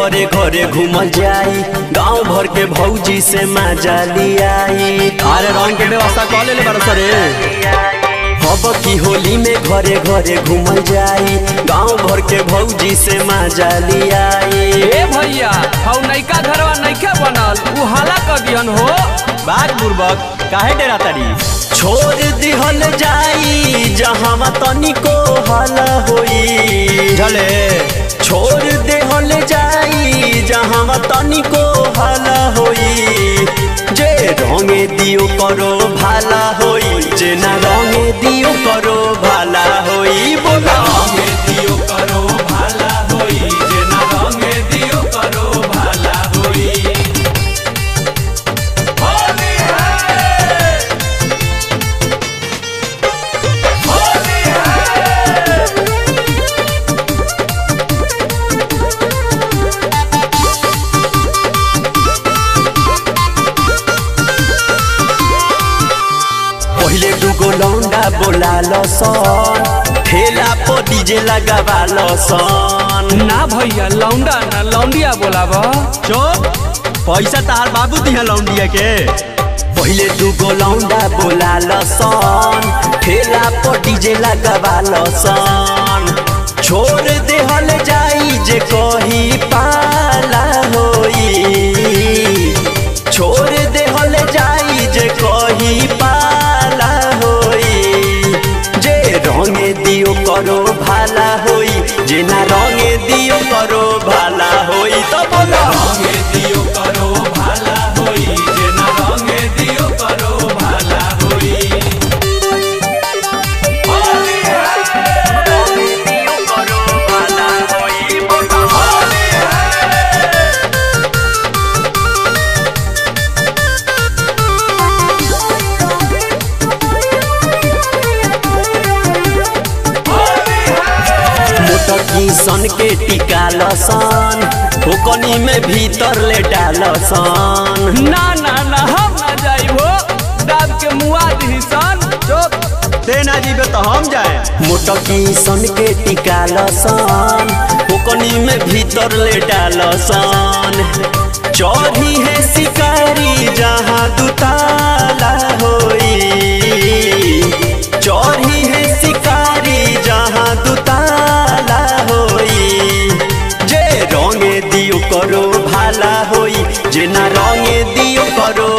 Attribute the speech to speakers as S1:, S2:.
S1: घरे घरे घूमल जाई गांव भर के भौजी से मजा लियाई
S2: अरे रंग के व्यवस्था कऽ लेले बारह सरे
S1: अब की होली में घरे घरे घूमल जाई गांव भर के भौजी से मजा लियाई
S3: ए भैया हौ नैका घरवा नैका बनल उ हाला क दिहन हो
S2: बाग बुर्बक काहे डेरा तारी
S1: छोड़ दिहल जाई जहाँ तनिको हल होई
S2: झले
S1: छोड़ देहल जाई जहाँ तनिको हल होई जे रंगे दियो करो भाला होई जे ना रंगे दियो करो भाला होई बोला रंगे दियो करो भाला होई जे ना रंगे दियो करो भाला होई होली है होली है पहिले दुगो लौंडा बोला सन ठेला पर डीजे लगावा सन
S3: ना भैया लौंडा ना लौंडिया बोलाब
S2: चुप पैसा तहार बाबू दिहा लौंडिया के
S1: पहिले दुगो लौंडा बोला सन ठेला पर डीजे लगावा सन छोड़ देहल जाई जे कही पाला होई छोड़ देहल जाई जे कही पाला होई जे रंगे दियो करो भाला होई जे ना रंगे दियो करो भाला होई तो बोला रंगे दियो करो भाला होई जे ना रंगे दियो करो भाला होई होली है रंगे दियो करो भाला होई बोला होली है मोटकी सन के टिका लसन ओकनी में भीतर ले डालसन
S3: ना ना ना हम ना जाइबो दाब के मुआ दिही सन
S2: चुप ते ना जीबे तो हम जाए
S1: मोटकी सन के टिका लसन ओकनी में भीतर ले डालसन चौधी है शिकारी जहाँ दुताला होई चौधी है शिकारी जहाँ दुताला होई जे रंगे दियो करो भाला होई जे ना रंगे दियो करो